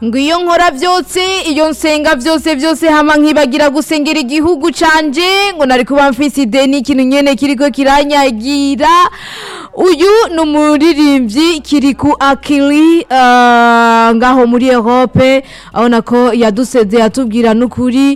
ngo iyo nkora byose iyo nsenga byose byose hama nkibagira gusengera igihugu canje ngo nari kuba mfise ideni ikintu nyene kiriko kiranyagira uyu ni umuririmbyi kiriku akili uh, ngaho muri Europe abona ko yaduseze yatubwira n'ukuri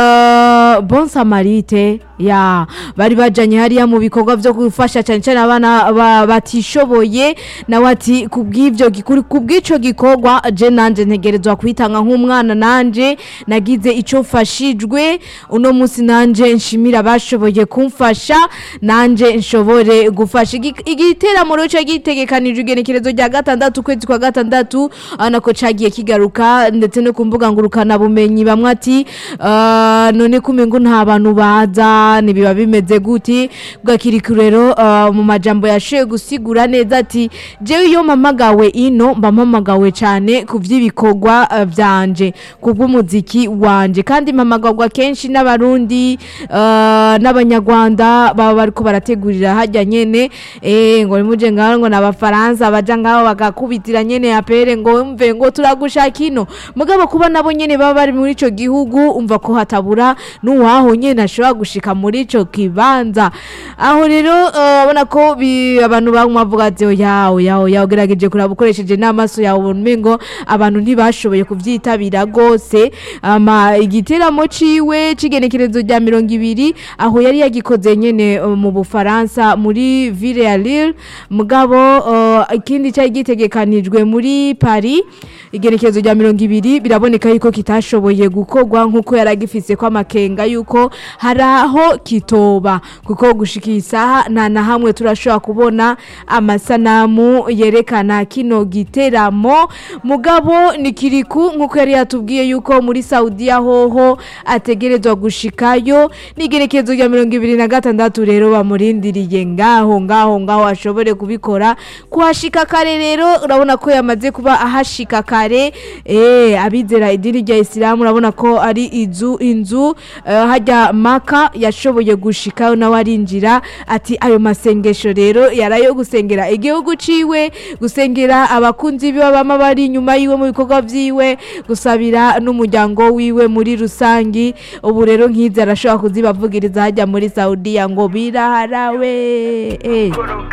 uh, bon samarite ya bari bajanye hariya mu bikorwa byo gufasha cyane cyane abana ba- batishoboye nawe ati kubw'ivyo gikuri kubw'ico gikorwa je nanje ntegerezwa kwitanga nk'umwana nanje nagize ico mfashijwe uno munsi nanje nshimira abashoboye kumfasha nanje nshobore gufasha Igi- igiteramo rero gitegekanijwe igenekerezo rya gatandatu ukwezi kwa gatandatu abona ko cagiye kigaruka ndetse no ku mbuga ngurukana bumenyi bamwe ati "Ah, none kumengo nta bantu baza ntibiba bimeze guti bwakiriku rero ah, mu majambo yashoboye gusigura neza ati jewe iyo mpamagawe ino mba mpamagawe cyane ku by'ibikorwa ah, byanje ku bw'umuziki wanje kandi mpamagarwa kenshi n'abarundi ah, n'abanyarwanda baba bariko barategurira hajya nyene eh ngo nimuje ngaho ngo n'abafaransa baja ngaho bagakubitira nyene apere ngo mve ngo turagushaka ino mugabo kuba nabo nyene baba bari muri ico gihugu umva ko hatabura n'uwaho nyene ashobora gushika muri ico kibanza aho rero eh, abona ko bi- abantu bamwe bavuga ati oya oya oya ugerageje kuraba ukoresheje n'amaso yawe ubona umengo abantu ntibashoboye kuvyitabira gose ama igiteramo ciwe c'igenekerezo rya mirongo ibiri aho yari yagikoze nyene eh, mu bufaransa muri ville ya Lille mugabo eh, ikindi cyari gitegekanijwe muri Paris igenekerezo rya mirongo ibiri biraboneka yuko kitashoboye gukorwa nk'uko yari agifise ko amakenga yuko hari aho kitoba kuko gushika iyi saha nta na hamwe turashobora kubona amasanamu yerekana kino giteramo mugabo ni kiriku nk'uko yari yatubwiye yuko muri saudiya hoho ategerezwa gushikayo n'igenekerezo rya mirongo ibiri na gatandatu rero bamurindiriye ngaho ngaho ngaho ashobore kubikora kuhashika kare rero urabona ko yamaze kuba ahashika kare eh abizera idini rya isilamu urabona ko ari inzu inzu eh, hajya maka yashoboye gushikayo nawe arinjira ati ayo masengesho rero yarayo gusengera igihugu ciwe gusengera abakunzi biwe bama bari inyuma yiwe mu bikorwa vyiwe gusabira n'umuryango wiwe muri rusangi ubu rero nk'izi arashobora kuzibavugiriza hajya muri saudiya ngo biraharawe eh.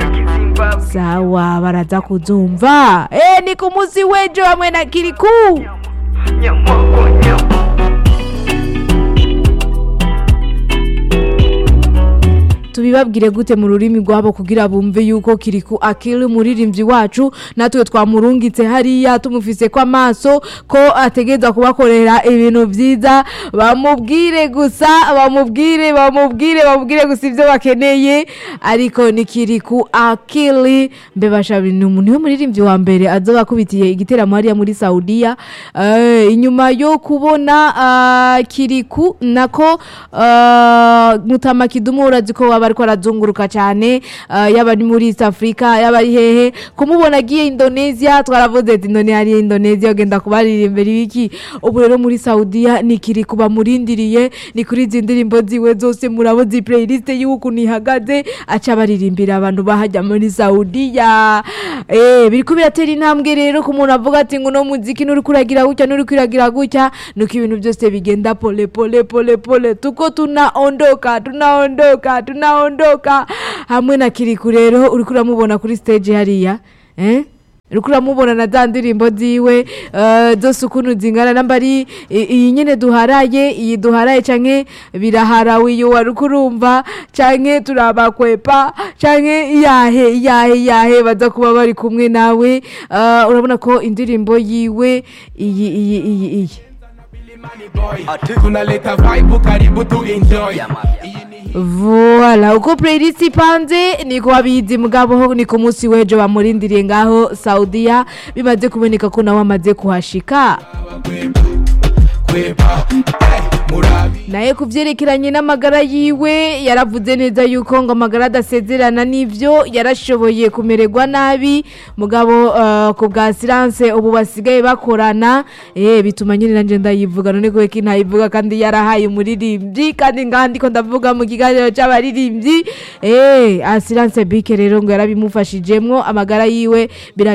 sawa baraza kuzumva eh, ni ku munsi w'ejo hamwe na kiriku tubibabwire gute mu rurimi rwabo kugira bumve yuko kiriku akili umuririmbyi wacu natwe twamurungitse hariya tumufise ko amaso ko ategereza kubakorera ibintu byiza bamubwire gusa bamubwire bamubwire bamubwire gusa ibyo bakeneye ariko ni kiriku akili mbebasha ni umuntu w'umuririmbyi wa mbere azoba akubitiye igiteramo hariya muri saudiya Eh, inyuma yo kubona ah, kiriku nako ah, mutama kidumu urazi ko baba ariko arazunguruka cyane ah, yaba ari muri east africa yaba ari hehe kumubona agiye indonesia twaravuze ati none hariya indonesia ugenda kubaririmbira ibiki ubu rero muri saudiya ni kiriku bamurindiriye ni kuri izi ndirimbo ziwe zose murabo zi playlist y'ukuntu ihagaze aca baririmbira abantu bahajya muri saudiya eh biriko biratera intambwe rero ku muntu avuga ati ngo no muziki nuri kuragira gutya nuri kuragira gutya nuko ibintu byose bigenda pole pole pole pole tuko tunaondoka tunaondoka tunaondoka hamwe na kiriku rero uri kuramubona kuri stage hariya eh uriko uramubona na za ndirimbo ziwe eh, zose ukuntu zingana namba ari i- iyi nyene duharaye iyi duharaye canke biraharawe iyo wari urumva canke turabakwepa canke iyahe iyahe iyahe baza kuba bari kumwe nawe eh, urabona ko indirimbo yiwe iyi iyi iyi iyi tunaleta vibe karibu tu enjoy Voila, uko playlist ipanze niko wabizi mugabo ni ku munsi w'ejo bamurindiriye ngaho Saudiya bimaze kuboneka ko nawe amaze kuhashika kwepa eh, murabi naye ku byerekeranye n'amagara yiwe yaravuze neza yuko ngo amagara adasezerana n'ibyo yarashoboye kumererwa nabi mugabo eh, ku bwa siranse ubu basigaye bakorana eh bituma nyine nanjye ndayivuga none ko ki ntayivuga kandi yarahaye umuririmbyi kandi ngaha ndiko ndavuga mu kiganiro cy'abaririmbyi eh asiranse bike rero ngo yarabimufashijemwo amagara yiwe bira